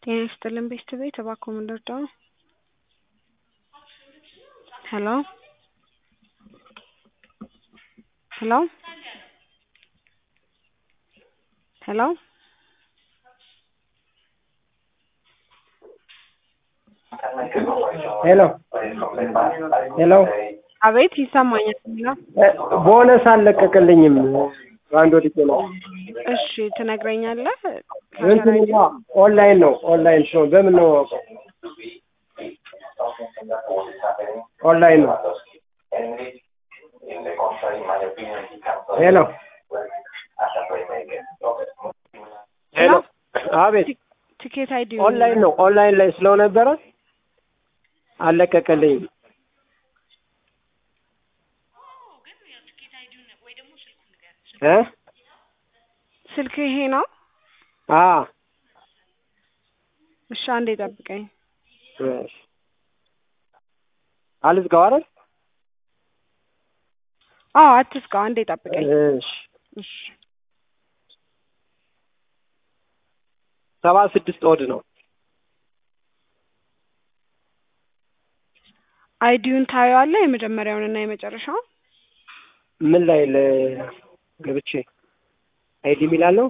ጤና ይስጥልን ቤተሰቤት እባክዎ ምን ልርዳዎ? ሄሎ ሄሎ ሄሎ ሄሎ ሄሎ አቤት ይሰማኛል ሄሎ ቦነስ አልለቀቅልኝም በአንድ ወድቄ ነው እሺ ትነግረኛለህ እንትን እንኳ ኦንላይን ነው ኦንላይን ነው በምን ነው የማውቀው ኦንላይን ነው ሄሎ ሄሎ አቤት ትኬት አይዲ ኦንላይን ነው ኦንላይን ላይ ስለነበረ አልለቀቀልኝም እ ስልክ ይሄ ነው አ እሺ አንዴ ጠብቀኝ እሺ አልዝጋው አይደል አዎ አትዝጋው አንዴ ጠብቀኝ እሺ እሺ ሰባ ስድስት ኦድ ነው አይዲውን ታየዋለህ የመጀመሪያውንና የመጨረሻውን ምን ላይ ለ ገብቼ አይዲ የሚላለው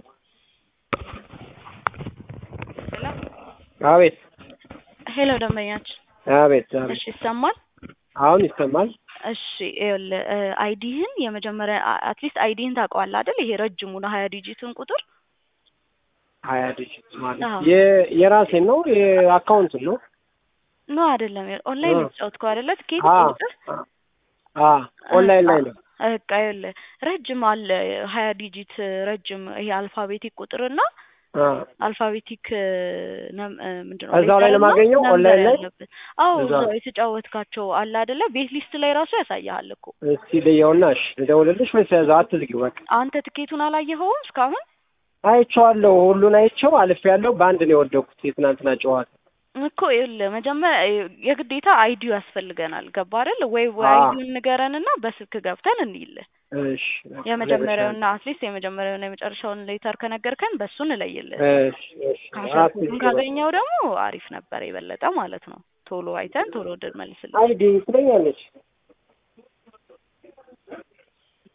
አቤት ሄሎ ደንበኛችን አቤት አቤት እሺ ይሰማል አሁን ይሰማል እሺ ይኸውልህ አይዲህን የመጀመሪያ አትሊስት አይዲህን ታውቀዋለህ አይደል ይሄ ረጅሙ ነው ሀያ ዲጂቱን ቁጥር ሀያ ዲጂት ማለት አዎ። የ- የራሴን ነው የአካውንትን ነው ኖ አይደለም ኦንላይን እ። የተጫወትከው አይደለ ትኬት አ ቁጥር አ ኦንላይን ላይ ነው በቃ ይኸውልህ ረጅም አለ ሀያ ዲጂት ረጅም ይሄ አልፋቤቲክ ቁጥርና አ አልፋቤቲክ ነም- እ፣ ምንድን ነው እዛው ላይ ሌተር እና ለማገኘው ነምበር ኦንላይን ላይ? ያለበት። አዎ እዛው እዛው የተጫወትካቸው አለ አይደለ ቤት ሊስት ላይ ራሱ ያሳያል እኮ እስቲ ልየውና እሺ ልደውልልሽ ወይስ ያዘው አትዝጊው በቃ አንተ ትኬቱን አላየኸውም እስካሁን አይቼዋለሁ ሁሉን አይቼው አልፌያለሁ በአንድ ነው የወደኩት የትናንትና ጨዋታ እኮ ይኸውልህ መጀመሪያ የግዴታ አይዲው ያስፈልገናል ገባ አይደል ወይ ወይ አዎ። አይዲውን ንገረንና በስልክ ገብተን እንይልህ እሺ የመጀመሪያውና አትሊስት የመጀመሪያውና የመጨረሻውን ሌተር ከነገርከን በሱ እንለይልህ እሺ እሺ ካሸርኩን ካገኘው ደግሞ አሪፍ ነበር የበለጠ ማለት ነው ቶሎ አይተን ቶሎ እንድንመልስልህ አይዲ ትለኛለች